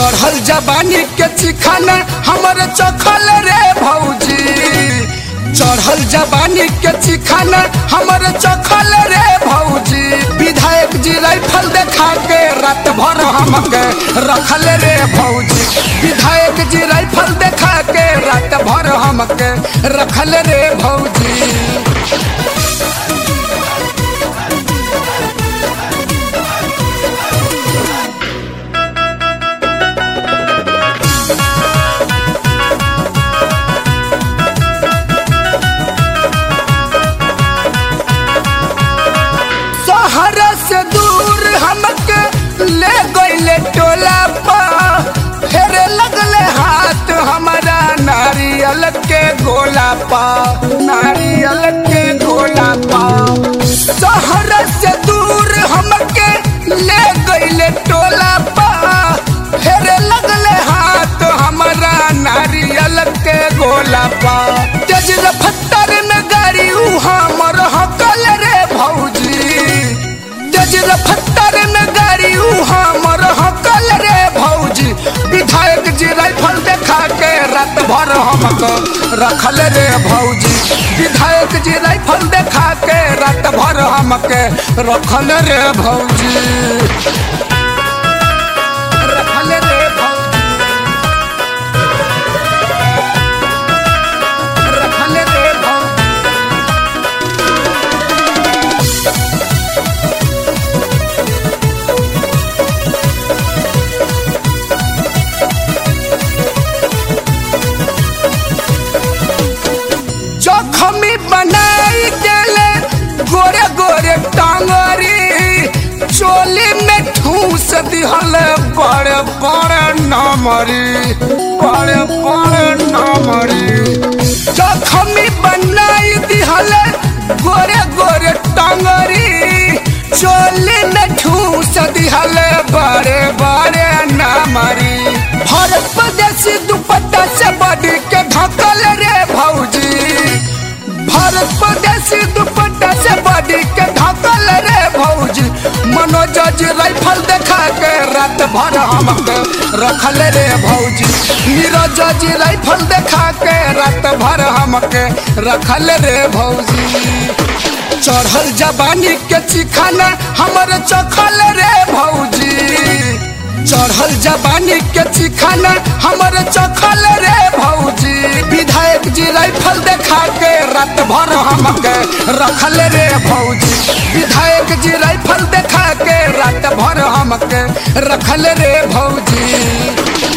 चढ़ल जबानी के चिखाना हमर चखल रे भौजी चढ़ल जबानी के चिखाना हमर चखल रे भौजी विधायक जी राइफल देखा के रात भर हमके रखल रे भौजी विधायक जी राइफल देखा के रात भर हमके रखल रे भौजी शहर से दूर हमके ले गईले टोला पा फेरे लगले हाथ हमारा नारियल के गोला पा नारियल के गोला पा शहर से दूर हमके ले गईले टोला पा फेरे लगले हाथ हमारा नारियल के गोला पा तेज रफ्तार में गाड़ी उ हमर हकल रे भौजी तेज रफ्तार में गाड़ी उ हमर हकल रे भौजी विधायक जी राइफल देखा के रात भर हमको रखल रे भौजी विधायक जी राइफल देखा के रात भर हमके रखल रे भौजी रखल रे भौजी रखल रे भौजी जखमी बनाई देले गोरे गोरे टांगरी चोली में ठूस दिहल बड़े बड़े नमरी बड़े बड़े नमरी जखमी बनाई दिहल गोरे गोरे टांगरी चोली में ठूस दिहल बड़े बड़े नमरी भारत प्रदेशी दुपट्टा से बड़ी के ढकल रे भौजी भारत प्रदेशी दुपट्टा से बड़ी के ढकल रे भौजी मनोज जी राइफल देखा के रात भर हमके रखल रे भौजी नीरज जी राइफल देखा के रात भर हमके रखल रे भौजी चढ़ल जबानी के चिखाना हमर चखल रे भौजी चढ़ल जबानी के चिखाना हमर चखल रे भौजी विधायक जी राइफल देखा के रात भर हमके रखल रे भौजी विधायक जी राइफल देखा के रात भर हमके रखल रे भौजी